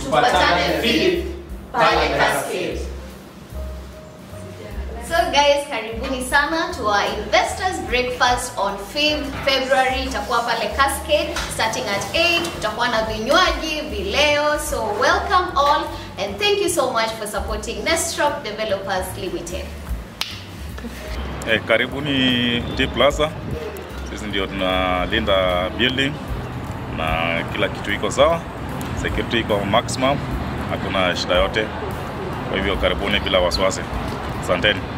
tupatane Fifth pale Cascade. So guys, karibuni sana to our investors breakfast on 5th February. Itakuwa pale Cascade starting at 8. Tutakuwa na vinywaji, vileo. So welcome all and thank you so much for supporting Nestrop Developers Limited. Eh, karibuni T Plaza. Sisi ndio tunalinda building na kila kitu iko sawa, security iko maximum, hakuna shida yote. Kwa hivyo karibuni bila wasiwasi. Asanteni.